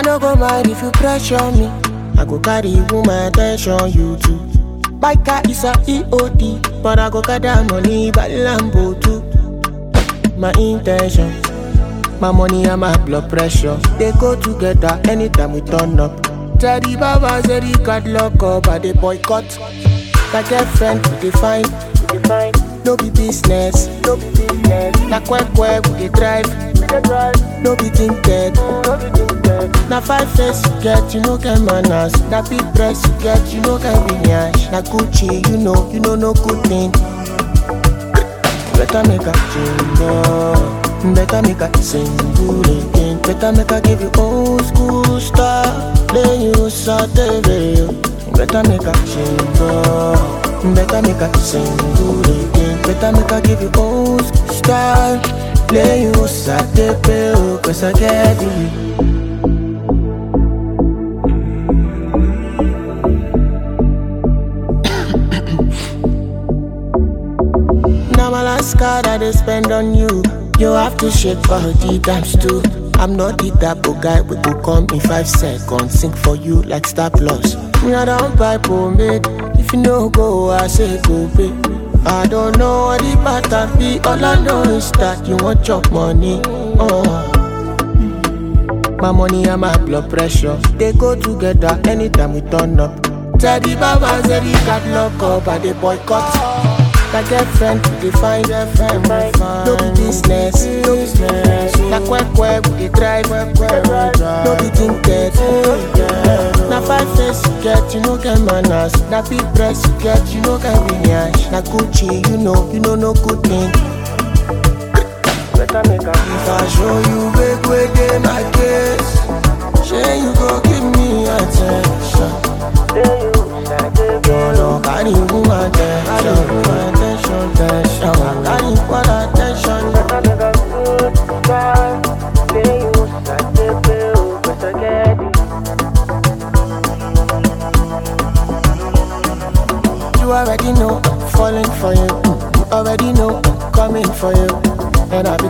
no go mind if you pressure me. I go carry woman attention, you too. Biker is a EOD, but I go gather money by Lambo too. My intention, my money and my blood pressure, they go together anytime we turn up. Teddy Baba said he got lock up, I they boycott. My girlfriend, we define, we define. No be business, no be business. Na quack quack, we dey drive, we dey drive. No be tinted, no be tinted. Na five face you get, you no get manners. Na big dress you get, you no get lineage. Na Gucci, you know, you know no good thing. Better make a jingle, better make a single again. Better make a give you old school style, then you saute video. Better make a jingle, better make a single again. Better make a give you old school style, then you saute video. Cause I get you. Now my last card I they spend on you. You have to shake body times two. I'm not the type of guy we go come in five seconds. Sing for you like Star Plus. Me I don't buy pomade. If you no go, I say go pay. I don't know what the pattern be. All I know is that you want chop money. Oh. My money and my blood pressure They go together anytime we turn up Teddy Baba said he got lock up and they boycott My girlfriend we define girlfriend we find No be business, no business Na quack quack we dey drive No be tinted Na five face you get, you no get manners Na big dress you get, you no get lineage Na Gucci, you know, you know no good thing Better make a If I show you big way dey my case Shey you go give me attention Jọ̀lọ̀ carry woman attention attention attention Carry equal attention You already know I'm falling for you You already know I'm coming for you And I've